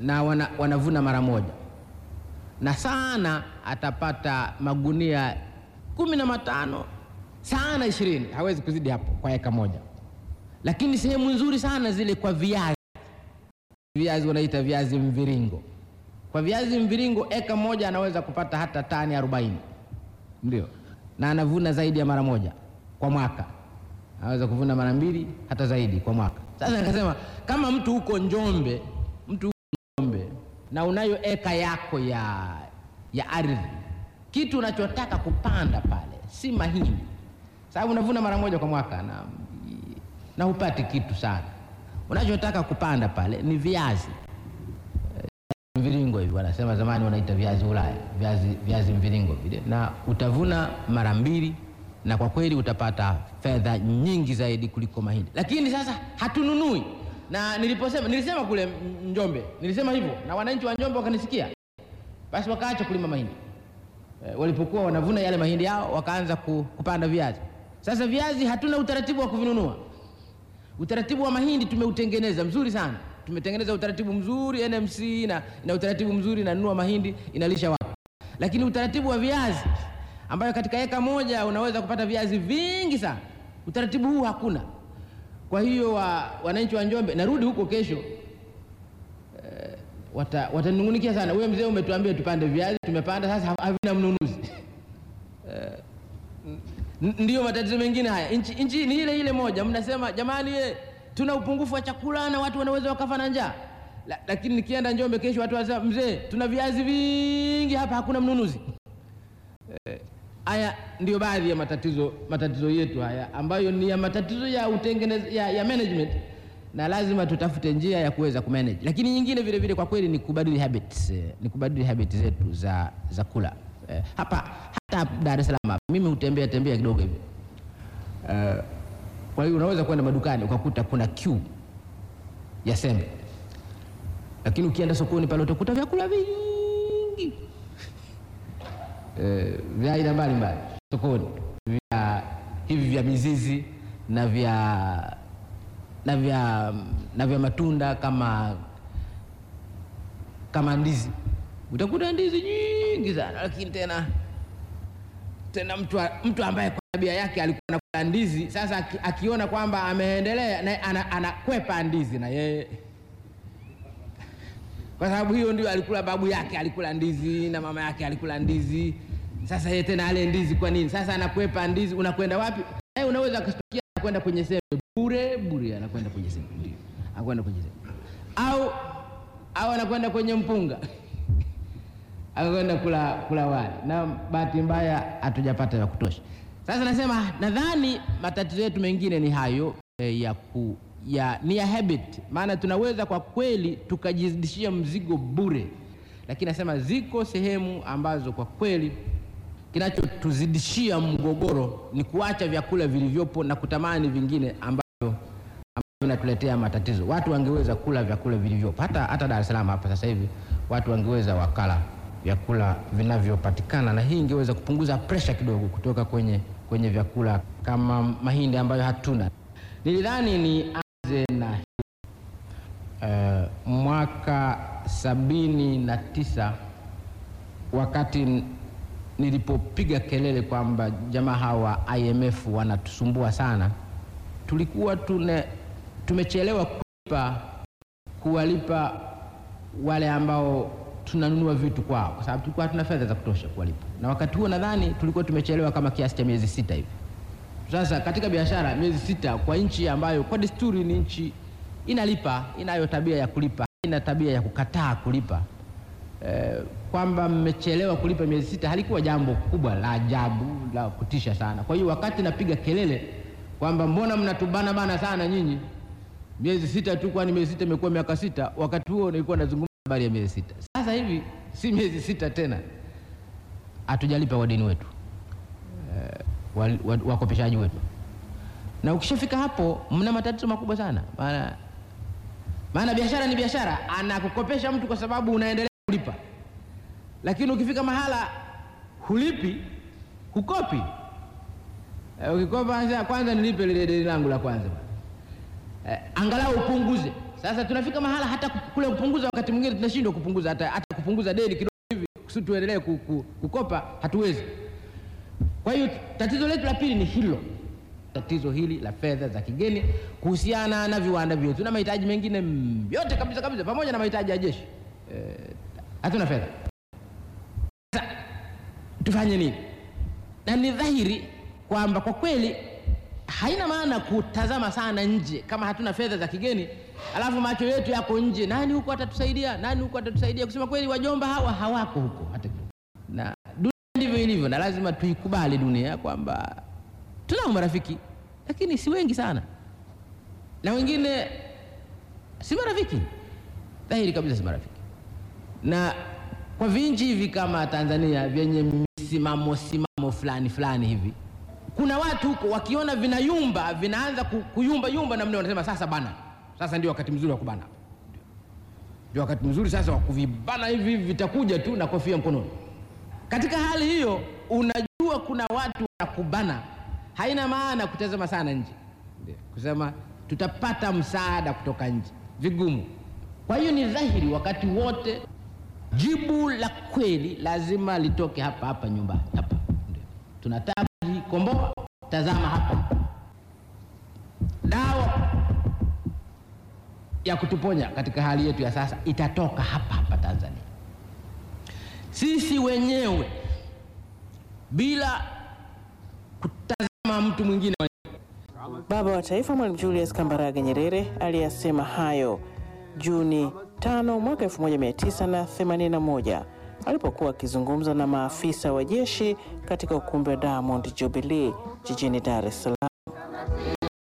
na wana, wanavuna mara moja, na sana atapata magunia kumi na matano sana ishirini, hawezi kuzidi hapo kwa eka moja. Lakini sehemu nzuri sana zile kwa viazi, viazi wanaita viazi mviringo. Kwa viazi mviringo eka moja anaweza kupata hata tani arobaini, ndio, na anavuna zaidi ya mara moja kwa mwaka, anaweza kuvuna mara mbili hata zaidi kwa mwaka. Sasa nikasema kama mtu huko Njombe, mtu huko Njombe na unayo eka yako ya, ya ardhi, kitu unachotaka kupanda pale si mahindi, sababu unavuna mara moja kwa mwaka na, na hupati kitu sana. Unachotaka kupanda pale ni viazi mviringo hivi wanasema zamani wanaita viazi Ulaya, viazi, viazi mviringo vile, na utavuna mara mbili, na kwa kweli utapata fedha nyingi zaidi kuliko mahindi. Lakini sasa hatununui, na niliposema nilisema kule Njombe, nilisema hivyo na wananchi wa Njombe wakanisikia, basi wakaacha kulima mahindi e, walipokuwa wanavuna yale mahindi yao wakaanza ku, kupanda viazi. Sasa viazi hatuna utaratibu wa kuvinunua. Utaratibu wa mahindi tumeutengeneza mzuri sana tumetengeneza utaratibu mzuri NMC na, na utaratibu mzuri inanunua mahindi inalisha watu, lakini utaratibu wa viazi ambayo katika eka moja unaweza kupata viazi vingi sana, utaratibu huu hakuna. Kwa hiyo wa, wananchi wa Njombe, narudi huko kesho eh, watanungunikia wata sana, wewe mzee umetuambia tupande viazi, tumepanda sasa havina mnunuzi eh, ndiyo matatizo mengine haya. Nchi, nchi ni ile ile moja, mnasema jamani ye, tuna upungufu wa chakula na watu wanaweza wakafa na njaa la, lakini nikienda Njombe kesho watu wanasema mzee, tuna viazi vingi hapa, hakuna mnunuzi. Haya eh, ndiyo baadhi ya matatizo matatizo yetu haya ambayo ni ya matatizo ya utengenez, ya, ya management na lazima tutafute njia ya kuweza kumanage, lakini nyingine vile vile kwa kweli ni kubadili habits, eh, ni kubadili habits zetu za, za kula eh, hapa hata Dar es Salaam mimi hutembea tembea kidogo hivi eh, kwa hiyo unaweza kwenda madukani ukakuta kuna queue ya sembe, lakini ukienda sokoni pale utakuta vyakula vingi e, vya aina mbalimbali sokoni, vya hivi vya mizizi na vya na vya na vya matunda kama kama ndizi, utakuta ndizi nyingi sana, lakini tena tena mtu, mtu ambaye kwa tabia yake alikuwa anakula ndizi, sasa akiona kwamba ameendelea na anakwepa ana ndizi na yeye, kwa sababu hiyo ndio alikula babu yake alikula ndizi na mama yake alikula ndizi. Sasa yeye tena ale ndizi kwa nini? Sasa anakwepa ndizi. Unakwenda wapi? Naye unaweza kustukia anakwenda kwenye sembe bure bure, anakwenda kwenye sembe, ndio anakwenda kwenye sembe, au au anakwenda kwenye mpunga akakwenda kula, kula wali na bahati mbaya hatujapata ya kutosha. Sasa nasema nadhani matatizo yetu mengine ni hayo eh, ya ku, ya, ni ya habit, maana tunaweza kwa kweli tukajizidishia mzigo bure, lakini nasema ziko sehemu ambazo kwa kweli kinachotuzidishia mgogoro ni kuacha vyakula vilivyopo na kutamani vingine ambavyo vinatuletea matatizo. Watu wangeweza kula vyakula vilivyopo, hata, hata Dar es Salaam hapa sasa hivi watu wangeweza wakala vyakula vinavyopatikana na hii ingeweza kupunguza presha kidogo kutoka kwenye, kwenye vyakula kama mahindi ambayo hatuna. Nilidhani nianze na uh, mwaka sabini na tisa wakati nilipopiga kelele kwamba jamaa hawa IMF wanatusumbua sana, tulikuwa tune, tumechelewa kulipa kuwalipa wale ambao tunanunua vitu kwao, kwa sababu tulikuwa hatuna fedha za kutosha kuwalipa, na wakati huo nadhani tulikuwa tumechelewa kama kiasi cha miezi sita hivi. Sasa katika biashara, miezi sita kwa nchi ambayo kwa desturi ni nchi inalipa, inayo tabia ya kulipa, ina tabia ya kukataa kulipa e, kwamba mmechelewa kulipa miezi sita halikuwa jambo kubwa la ajabu la kutisha sana. Kwa hiyo wakati napiga kelele kwamba mbona mnatubana bana sana nyinyi, miezi sita tu, kwani miezi sita imekuwa miaka sita, wakati huo nilikuwa nazungumza habari ya miezi sita. Sasa hivi si miezi sita tena, hatujalipa wadeni wetu e, wakopeshaji wetu, na ukishafika hapo mna matatizo makubwa sana, maana maana biashara ni biashara, anakukopesha mtu kwa sababu unaendelea kulipa, lakini ukifika mahala hulipi, hukopi. E, ukikopa kwanza nilipe lile deni langu la kwanza e, angalau upunguze Sasa tunafika mahala hata kule kupunguza, wakati mwingine tunashindwa kupunguza, hata, hata kupunguza deni kidogo hivi kusudi tuendelee ku- ku- kukopa hatuwezi. Kwa hiyo tatizo letu la pili ni hilo, tatizo hili la fedha za kigeni kuhusiana na viwanda vyetu na mahitaji mengine mm, yote kabisa kabisa, pamoja na mahitaji ya jeshi eh, hatuna fedha. Sasa tufanye nini? Na ni dhahiri kwamba kwa kweli haina maana kutazama sana nje kama hatuna fedha za kigeni, alafu macho yetu yako nje, nani huko atatusaidia, nani huko atatusaidia. Kusema kweli, wajomba hawa hawako huko hata kidogo, na dunia ndivyo ilivyo, na lazima tuikubali dunia kwamba tunao marafiki, lakini si wengi sana, na wengine si marafiki, dhahiri kabisa si marafiki na kwa vinchi hivi kama Tanzania vyenye misimamo simamo fulani fulani hivi, kuna watu huko wakiona vinayumba vinaanza ku- kuyumba yumba namna, wanasema sasa bana, sasa ndio wakati mzuri wa kubana, ndio wakati mzuri sasa wa kuvibana hivi, vitakuja tu na kofia mkononi. Katika hali hiyo, unajua kuna watu wanakubana, haina maana kutazama sana nje, Ndio, kusema tutapata msaada kutoka nje, vigumu. Kwa hiyo ni dhahiri wakati wote jibu la kweli lazima litoke hapa hapa nyumbani hapa. Ndio. Tunataka kujikomboa, tazama hapa, dawa ya kutuponya katika hali yetu ya sasa itatoka hapa hapa Tanzania. Sisi wenyewe bila kutazama mtu mwingine. Baba wa Taifa Mwalimu Julius Kambarage Nyerere aliyasema hayo Juni 5 mwaka 1981 alipokuwa akizungumza na maafisa wa jeshi katika ukumbi wa Diamond Jubilee jijini Dar es Salaam.